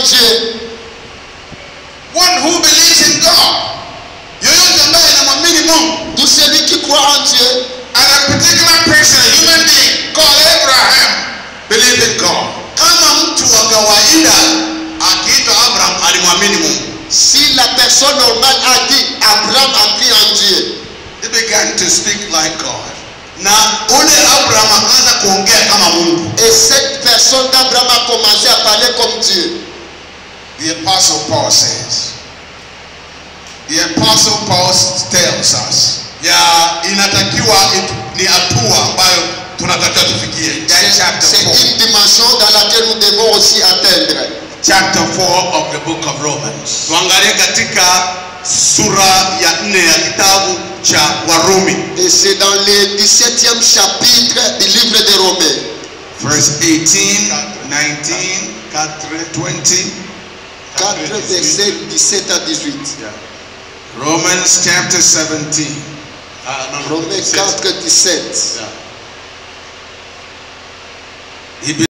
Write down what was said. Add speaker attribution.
Speaker 1: Dieu.
Speaker 2: One who believes in God. Yoyote ambaye anamwamini Mungu.
Speaker 1: Tout celui qui croit en Dieu,
Speaker 2: And a particular person, a human being called Abraham, believed in God. Kama mtu wa kawaida akiitwa Abraham alimwamini Mungu.
Speaker 1: si la personne normale a dit Abraham a cru en Dieu,
Speaker 2: He began to speak like God. Na ule Abraham akaanza kuongea kama Mungu.
Speaker 1: et cette personne d'Abraham a commencé à parler comme Dieu.
Speaker 2: The apostle Paul says. The apostle Paul tells us. Ya inatakiwa itu- ni hatua ambayo tunatakiwa tufikie. That
Speaker 1: C'est
Speaker 2: chapter
Speaker 1: c'est
Speaker 2: 4.
Speaker 1: une dimension dans laquelle nous devons aussi atteindre.
Speaker 2: chapter 4 of the book of Romans. Tuangalie katika sura ya nne ya kitabu cha Warumi,
Speaker 1: Et c'est dans le 17e chapitre du livre de Romains.
Speaker 2: verse 18, 19, 20.
Speaker 1: 4 versets 17 à 18.
Speaker 2: Yeah. Romans chapter 17. Ah, no, no,
Speaker 1: Romains
Speaker 2: 17.
Speaker 1: 4, 17.
Speaker 2: Yeah.